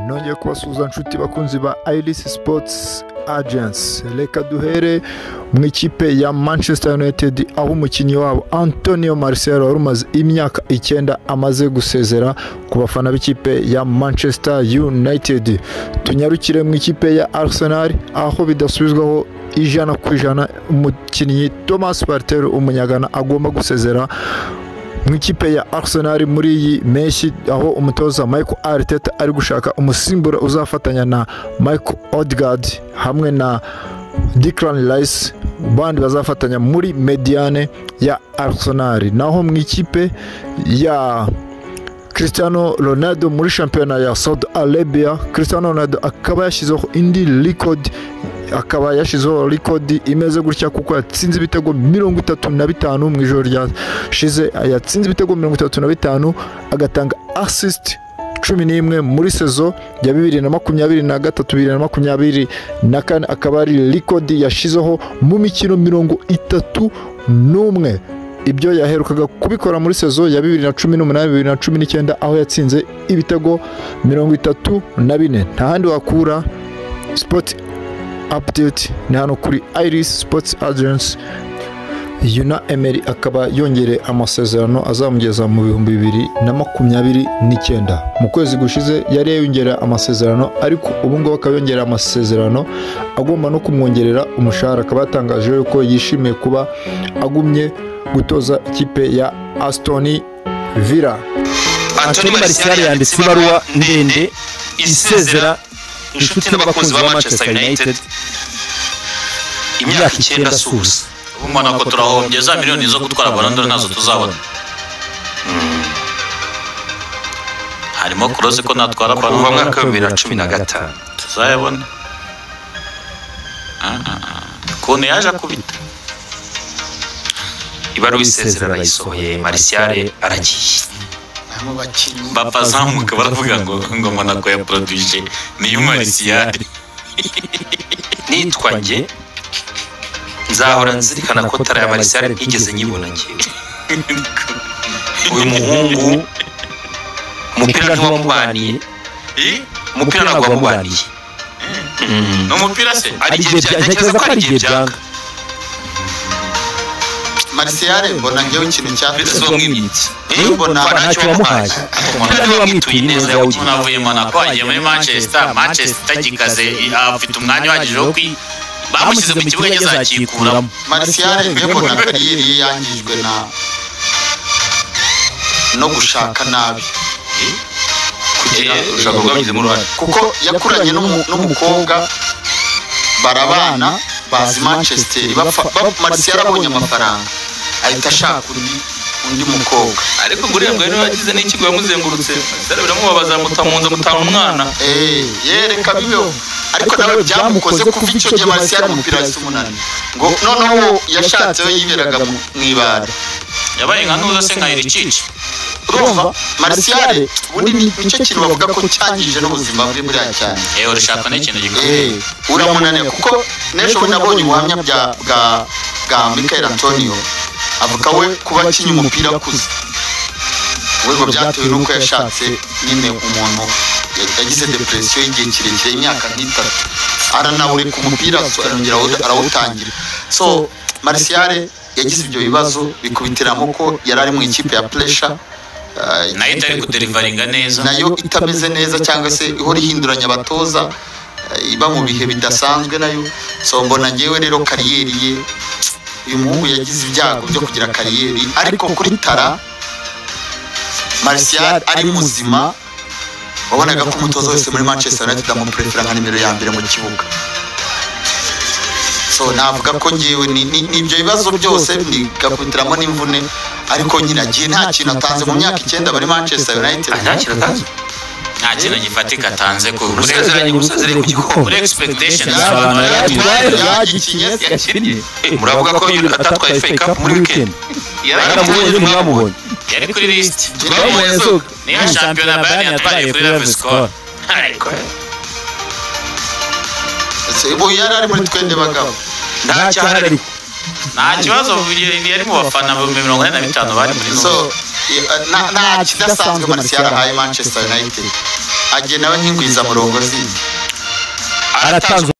nongeye kubasuhuza nshuti bakunzi ba irisi sipotsi agensi reka duhere mu ikipe ya manchester united aho umukinnyi wabo antonio marcelo wari umaze imyaka icyenda amaze gusezera ku bafana b'ikipe ya manchester united tunyarukire mu ikipe ya arsenal aho bidasubizwaho ijana ku ijana umukinnyi thomas partero umunyagana agomba gusezera mu ikipe ya arsenal muri iyi mpeshyi aho umutoza michael ariteta ari gushaka umusimbura uzafatanya na michael odegaard hamwe na Declan Rice bandi bazafatanya muri mediane ya arsenal naho mu ikipe ya Cristiano Ronaldo muri shampiyona ya Saudi Arabia Cristiano Ronaldo akaba yashyizeho indi record akaba yashyizeho rikodi imeze gutya kuko yatsinze ibitego mirongo itatu na bitanu mu ijoro ryashize yatsinze ibitego mirongo itatu na bitanu agatanga asisiti cumi n'imwe muri sezo ya bibiri na makumyabiri na gatatu bibiri na makumyabiri na kane akaba ari rikodi yashyizeho mu mikino mirongo itatu n'umwe ibyo yaherukaga kubikora muri sezo ya bibiri na cumi n'umunani bibiri na cumi n'icyenda aho yatsinze ibitego mirongo itatu na bine nta handi wakura sipoti apudeti ni hano kuri irisi sipotsi agensi yuna emeri akaba yongereye amasezerano azamugeza mu bihumbi bibiri na makumyabiri n'icyenda mu kwezi gushize yari yayongerera amasezerano ariko ubu ngubu akaba yongerera amasezerano agomba no kumwongerera umushahara akaba yatangaje yuko yishimiye kuba agumye gutoza ikipe ya asitoni vira antoni marisiyari yanditse ibaruwa ndende isezera inshuti n'abakunzi ba manchester united imyaka icyenda suza ubu mbona ko turahombye za miliyoni zo gutwara barandura ntazo tuzabona harimo kuroze ko natwara kuva barandura mwaka w'ibibiri na cumi na gatanu tuzayabona Ah, ah, ah. ukuntu yaje akubita ibaruwa isezera arayisohoye marisiyare aragiye mu bakinnyi papa azamuka baravuga ngo ngo monako ya poroduje niyo marisiyare nitwa njye nzahora nzirikana ko tara ya marisiyare ntigeze nyibona njyewe uyu muhungu umupira umupira ntiwamubaniye ntiwamubaniye umupira ntabwo wamubaniye ni umupira se ari igihe bya- ntekereza ko ari igihe byanga marisiyare mbona njyewe ikintu cya mbese uwo mwimitsi Eh, mbona mbona ntacyo wamuhaye umuntu niba mwituye neza yawugina avuye monako agiye muri manchester manchester itagikaze afite umwanya uhagije wo kwi bamushyize mu kibuga yazakikuramo azakikuramo marisiyare mbwe mbona kariyeri ye yangijwe na no gushaka nabi kugira ushaka kubwabigizemo uruhare kuko yakuranye n'umu- n'umukobwa barabana bazi manchester bapfa- ba- marisiyare abonye amafaranga ahita ashaka undi undi mukobwa ariko ngo uriya mwari wagize n'ikigo yamuzengurutse rero biramubabaza muta mu nzu mutanga umwana Eh, yereka bibeho ariko nawe byamukoze kuva icyo gihe marisiyare umupira ahise umunani ngo noneho yashatse we yiberaga mu- mu ibara yabaye nka ntuza se nka iricici urumva marisiyare ubundi ni nicyo kintu bavuga ko cyangije n'ubuzima bwe buriya cyane yewe urashaka n'ikintu Eh, gikomeye uramunaniye kuko n'ejo bundi nabonye ubuhamya bya bwa bwa michael antonio avuga we kuba akinnye umupira akuze we ngo byatewe n'uko yashatse nyine umuntu yagize depresiyo y'igihe kirekire imyaka nk'itatu aranawureka umupira so arongera awu- arawutangira so marisiyare yagize ibyo bibazo bikubitiramo ko yari ari mu ikipe ya puresha nayo itari kuderivaringa neza nayo itameze neza cyangwa se ihora ihinduranya abatoza eh, iba mu bihe bidasanzwe nayo so mbona ngewe rero kariyeri ye uyu muhungu yagize ibyago byo kugira kariyeri ariko kuri tara marisiyari ari muzima wabonaga ko umutoza wese muri manchester united amuperefera nka nimero ya mbere mu kibuga so navuga ko ngewe ni- ni ni ibyo bibazo byose bigakubitiramo n'imvune ariko nyine agiye nta kintu atanze mu myaka icyenda bari manchester united nta kintu atanze nta kintu gifatika atanze ku urasezeranye urusezeranye ku gikombe muri expectations Hari abantu yari yagikinye yakinnye muravuga ko atatwaye fake up muri weekend yaramubonye mwamubonye yari kuri lisiti twamubonye so niyo shampiyona bayani yatwaye kuri level score ariko Se, ubu yari ari muri twende bagabo nta cyaha ariko nta kibazo yari mu bafana ibihumbi mirongo ine na bitanu bari muri so i- eh, nta- nta kidasanzwe marisiyari ahaye manchester united agena we nk'ingwizamurongo zindi aratanzwe